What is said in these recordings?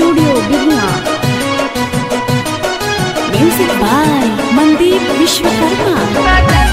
studio बिगना music by Mandeep Vishwakarma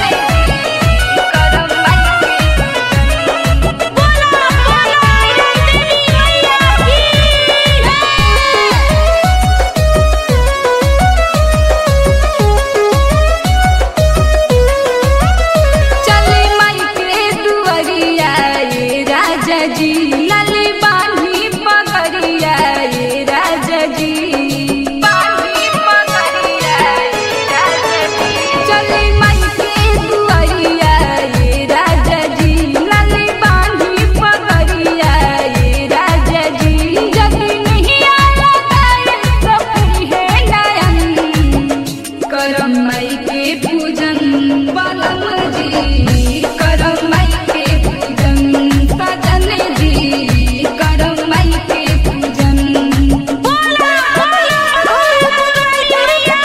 चले माई के दुआरिया ये राजा जी लाली बानी पगड़िया ये राजा जी बानी पगड़िया ये राजा जी चले माई के दुआरिया ये राजा जी लाली बानी पगड़िया ये राजा जी जल्दी नहीं आया तारे तो फिर है नयन करम माई के पूजन बलम जी करम माई के पूजन सजन जी करम माई के पूजन बोला बोला बोला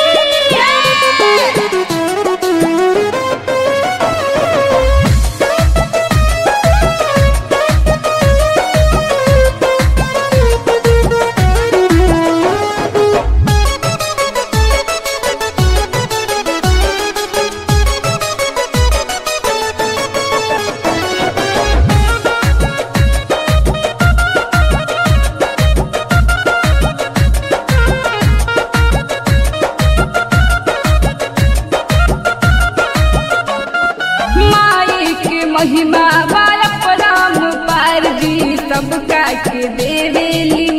माई के महिमा बाल पराम पार जी सबका के देवेली